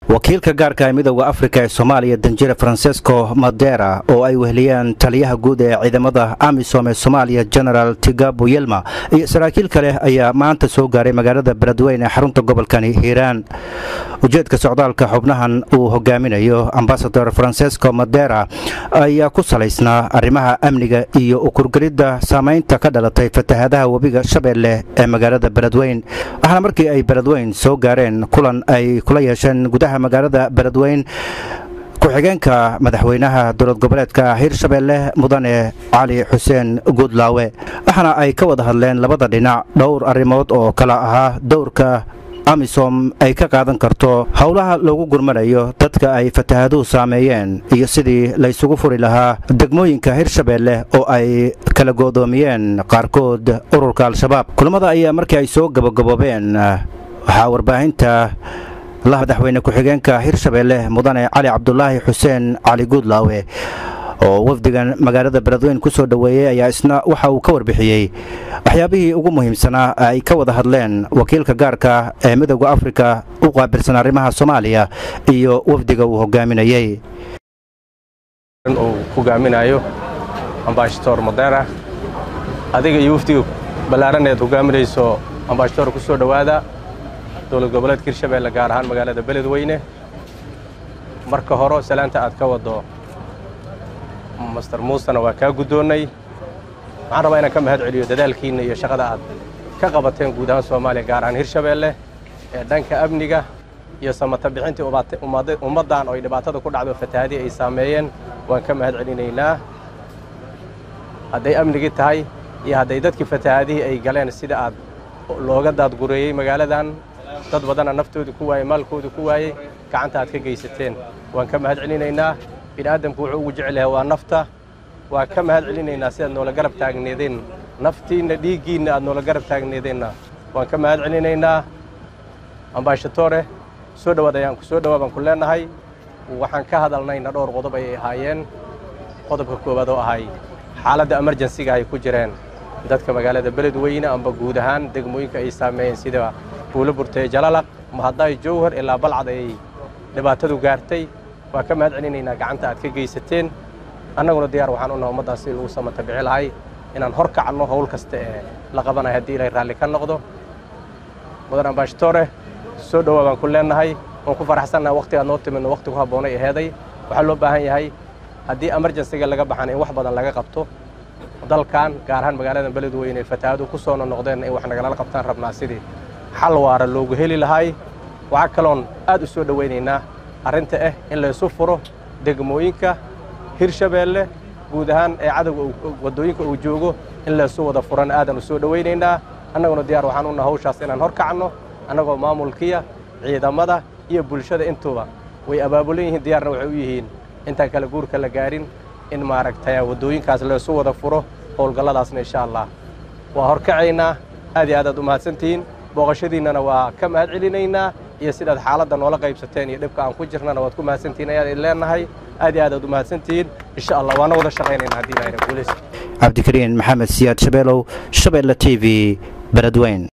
wakiilka gaarka ee midooda afrika ee soomaaliya danjire francesco madera oo ay weheliyeen taliyaha guud ee ciidamada amisom ee soomaaliya genaraal tigabo yelma iyo saraakiil kale ayaa maanta soo gaaray magaalada beledweyne ee xarunta gobolkani hiiraan ujeedka socdaalka xubnahan uu hogaaminayo ambasador francesco madera ayaa ku salaysnaa arrimaha amniga iyo ukurgelidda saamaynta ka dhalatay fatahaadaha webiga shabeelle ee magaalada beledweyn waxaana markii ay beledweyn soo gaareen kulan ay kula yeesheen gudaha magaalada beledweyn ku-xigeenka madaxweynaha dowlad goboleedka hirshabeelle mudane cali xuseen guudlaawe waxaana ay ka wada hadleen labada dhinac dhowr arrimood oo kala ahaa dowrka amisom ay ka qaadan karto howlaha loogu gurmanayo dadka ay fatahaaduhu saameeyeen iyo sidii laysugu furi lahaa degmooyinka hirshabeelle oo ay kala goodoomiyeen qaarkood ururka al-shabaab kulamada ayaa markii ay soo gabagaboobeen waxaa warbaahinta la madaxweyne ku-xigeenka hirshabeelle mudane cali cabdulaahi xuseen cali guudlaawe oo wafdigan magaalada beledweyn ku soo dhoweeyey ayaa isna waxa uu ka warbixiyey waxyaabihii ugu muhiimsanaa ay ka wada hadleen wakiilka gaarka ee midooda afrika u qaabilsan arrimaha soomaaliya iyo wafdiga uu hogaaminayey uu hogaaminayo ambashator modera adiga iyo wafdiga ballaaraneed hogaaminayso ambashator ku soo dhowaada dowlad goboleedka hirshabeelle gaar ahaan magaalada beledweyne marka hore salaanta aad ka waddo master muusena waa kaa guddoonnay waxaan rabaa inaan ka mahad celiyo dadaalkiinna iyo shaqada aad ka qabateen guud ahaan soomaaliya gaar ahaan hirshabeelle ee dhanka amniga iyo samata bixintii ummaddan oo ay dhibaatada ku dhacdo fatahaadii ay saameeyeen waan ka mahad celinaynaa hadday amnigii tahay iyo hadday dadkii fatahaadihii ay galeen sida aad looga daadgureeyey magaaladan dad badanna naftoodii ku waayey maalkoodii ku waayey gacanta aad ka geysateen waan ka mahad celinaynaa bini'aadamku wuxuu ugu jecel yahay waa nafta waan ka mahad celinaynaa sidaad noola garab taagneedeen naftiinna dhiiggiinna aad noola garab taagneedeenna waan ka mahad celinaynaa ambashatore soo dhowaad ayaan ku soo dhowaa baan ku leennahay waxaan ka hadalnayna dhowr qodob ayay ahaayeen qodobka koowaad oo ahay xaaladda emerjensiga ay ku jireen dadka magaalada beledweyne amba guud ahaan degmooyinka ay saameeyeen sida buulo burtee jalalaq mahaddaay jowhar ilaa balcad ayay dhibaatadu gaartay waa ka mahad celinaynaa gacanta aad ka geysateen annaguna diyaar waxaan u naha ummaddan sidii lagu samata bixi lahay inaan hor kacno howl kasta ee la qabanayo haddii ilaahay raalli ka noqdo mudan ambashatore soo dhowaa baan ku leennahay waan ku faraxsannaha waqti aad noo timidno waqti ku habboonay aheeday waxaa loo baahan yahay haddii emerjensiga laga baxana in wax badan laga qabto dalkan gaar ahaan magaalada beledweyne fatahaadu ku soo nonoqdeen in wax nagalala qabtaan rabnaa sidii xal waara loogu heli lahay waxaa kaloon aad u soo dhowaynaynaa arrinta ah in laysu furo degmooyinka hirshabeelle guud ahaan ee cadowga waddooyinka uu joogo in laysu wada furan aadan u soo dhowaynaynaa annaguna diyaar waxaan u naha hawshaas inaan hor kacno annagoo maamulkiya ciidamada iyo bulshada intuba way abaabulan yihiin diyaarna waxay u yihiin intaan kale guurka la gaarin in maaragtay waddooyinkaas laysu wada furo howlgalladaasna insha allah waa horkacaynaa aad iyo aad aad u mahadsantihiin booqashadiinnana waa ka mahad celinaynaa iyo sidaad xaaladda noola qaybsateen iyo dhibka aan ku jirnana waad ku mahadsantihiin ayaad idin leennahay aad iyo aad aad u mahadsantihiin insha allah waana wada shaqaynayna haddii ilaahayna guulaysta cabdikariin maxamed siyaad shabeelow shabeelle t v beledweyn